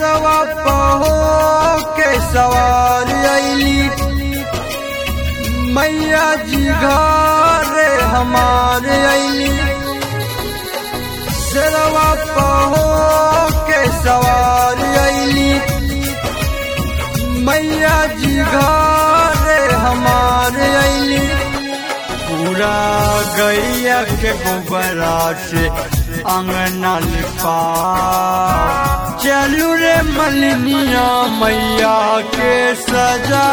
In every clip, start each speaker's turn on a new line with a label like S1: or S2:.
S1: शेरवा पहो के सवार अली मैया जी घरे हमारे अली शेरवा पहो के सवार अली मैया जी घरे हमारे अली पूरा गैया के गोबरा से अंगना लिपा चलू रे मलिनिया मैया के सजा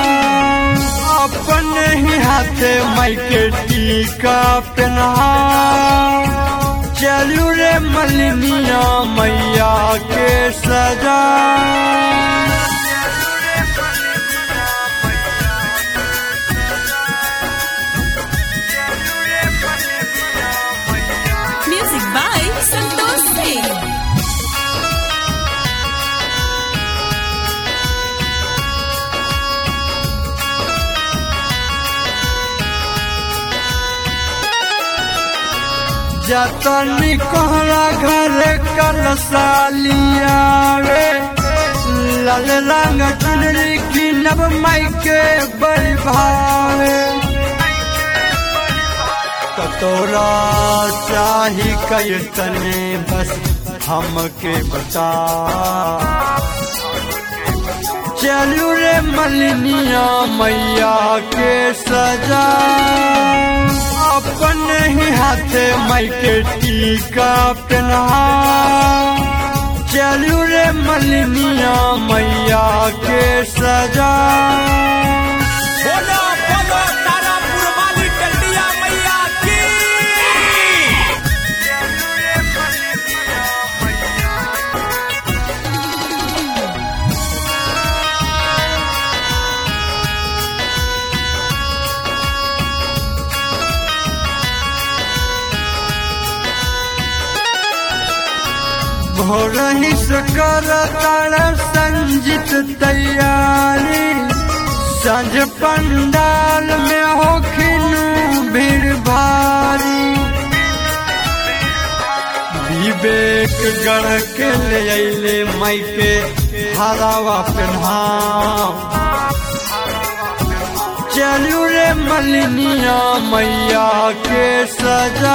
S1: अपने ही हाथे मई के टीका पहना चलू रे मलिनिया मैया के सजा
S2: Music by Santosh Singh.
S1: जतनी कोहरा घर कलसालिया रे लाल रंग चुनरी की नब माई के बड़ी भावे कतोरा चाही कई तने बस हमके बता चलू रे मलिनिया मैया के सजा अपने ही हाथे माई के टीका पहना चलू रे मलिनिया मैया के सजा
S3: बोलो बोलो तारापुर वाली टंडिया मैया की
S1: भोर ही कर तार संजित तैयारी संझ पंडाल में होखिन भीड़ भारी विवेक गढ़ के ले अले माई के हरावा पहनाओ चलू रे मलिनिया मैया के सजा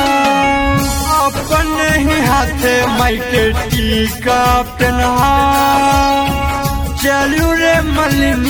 S1: अपने ही हाथे माई के टीका पहना चलू रे मलिनिया